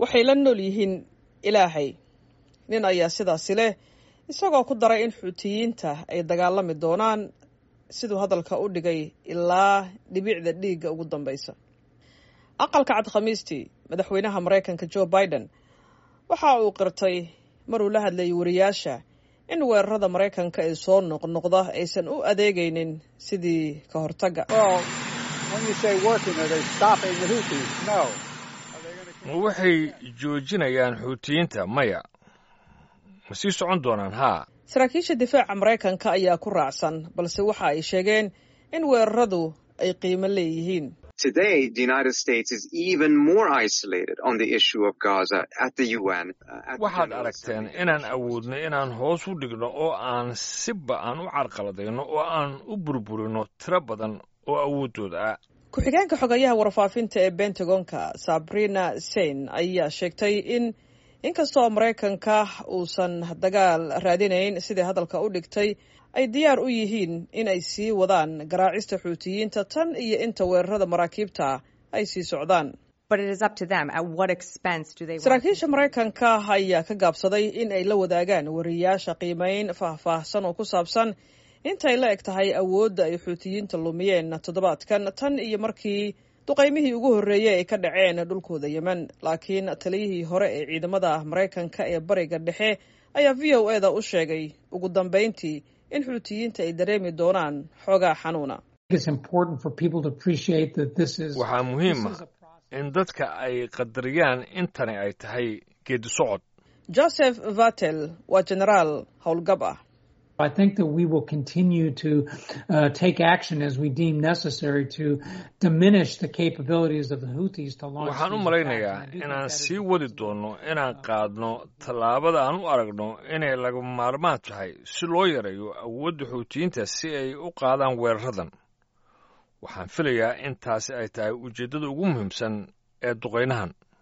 waxay la nool yihiin ilaahay nin ayaa sidaasi leh isagoo ku daray in xuutiyiinta ay dagaalami doonaan siduu hadalka u dhigay ilaa dhibicda dhiigga ugu dambaysa aqalka cad khamiistii madaxweynaha maraykanka joe biden waxa uu qirtay maruu la hadlayay wariyaasha in weerarada maraykanka ee soo noqnoqda aysan u adeegaynin sidii ka hortagga ma waxay joojinayaan xuutiyiinta maya ma sii socon doonaan haa saraakiisha difaaca maraykanka ayaa ku raacsan balse waxa ay sheegeen in weeraradu ay qiimo leeyihiin Today, the United States is even more isolated on the issue of Gaza at the UN. waxaad aragteen inaan awoodno inaan hoos u dhigno oo aan si ba-an u carqaladayno oo aan u burburino tiro badan oo awooddooda ah ku-xigeenka xogayaha warfaafinta ee bentagonka sabrina sein ayaa sheegtay in inkastoo maraykanka uusan dagaal raadinayn sidai hadalka u dhigtay ay diyaar u yihiin in ay sii wadaan garaacista xuutiyiinta tan iyo inta weerarada maraakiibta ay sii socdaan saraakiisha maraykanka ayaa ka gaabsaday in ay la wadaagaan wariyaasha qiimeyn faahfaahsan oo ku saabsan intay la eg tahay awoodda ay xuutiyiinta lumiyeen toddobaadkan tan iyo markii duqaymihii ugu horreeyey ay ka dhaceen dhulkooda yemen laakiin taliyihii hore ee ciidamada maraykanka ee bariga dhexe ayaa v o eda u sheegay ugu dambayntii in xuutiyiinta ay dareemi doonaan xoogaa xanuuna waxaa muhiima in dadka ay qadariyaan intani ay tahay geedi socod joseph vatel waa genaraal howlgab ah I think that we will continue to uh, take action as we deem necessary to diminish the capabilities of the Houthis to launch. waxaan u malaynayaa inaan sii wadi doonno inaan qaadno tallaabada aan u aragno inay laga maarmaan tahay si loo yareeyo awoodda xuutiyiinta si ay u qaadaan weeraradan waxaan filayaa in taasi ay tahay ujeeddada ugu muhiimsan ee duqaynahan